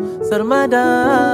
sarmada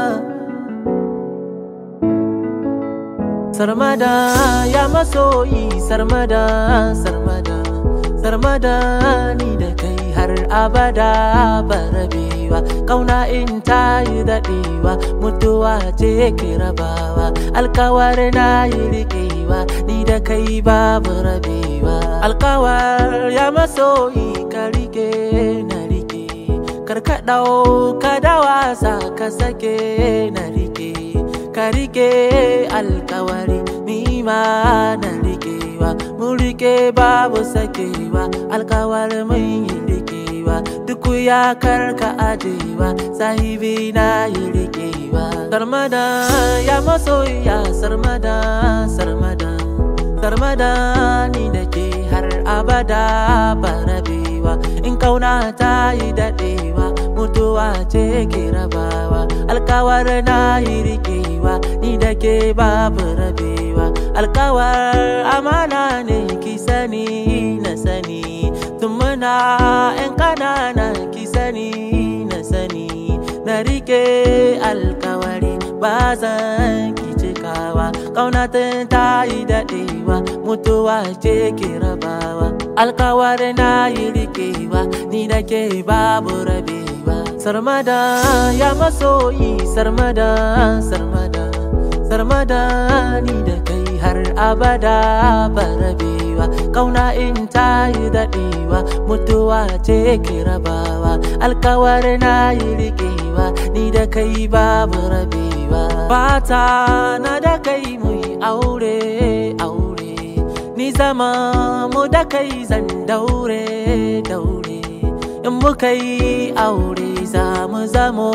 sarmada ya masoyi sarmada sarmada sarmada ni da kai har abada barabewa kauna in ta yi daɗewa mutuwa ce ke rabawa alkawar na yi riƙewa ni da kai babu rabewa alkawar ya masoyi ka rike na rike karka ɗauka da wasa ka sake na rike ka rike alkawari ni ma na rikewa mun rike babu sakewa alkawar mun yi rikewa duk ya karka ajewa sahibi na yi rikewa sarmada ya masoya sarmada sarmada sarmada ni da ke har abada barabewa in kauna ta yi daɗewa mutuwa ce ke rabawa alkawar na yi rikewa ni da ke babu rabewa alkawar amana ne ki sani na sani tun muna 'yan kanana ki sani na sani na rike alkawari ba zan ki cikawa ƙaunatin ta yi daɗewa mutuwa ce ke rabawa alkawar na yi rikewa ni da ke babu rabewa sarmada ya masoyi sarmada sarmada sarmada ni da kai har abada barabewa kauna in ta yi daɗewa mutuwa ce ke rabawa alkawar na yi rikewa ni da kai babu rabewa fata na da kai mu yi aure aure ni zama mu da kai zan daure daure in muka yi aure za mu zamo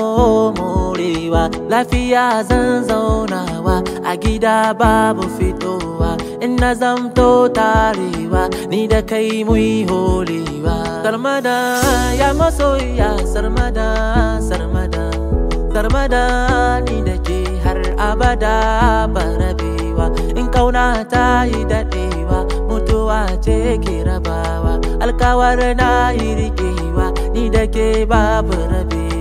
morewa lafiya zan zaunawa a gida babu fitowa in na zamto tarewa ni da kai mu yi holewa sarmada ya masoya sarmada sarmada sarmada ni da ke har abada barabewa in kauna ta yi daɗewa mutuwa ce ke rabawa alkawar na yi rikewa ni da ke babu rabewa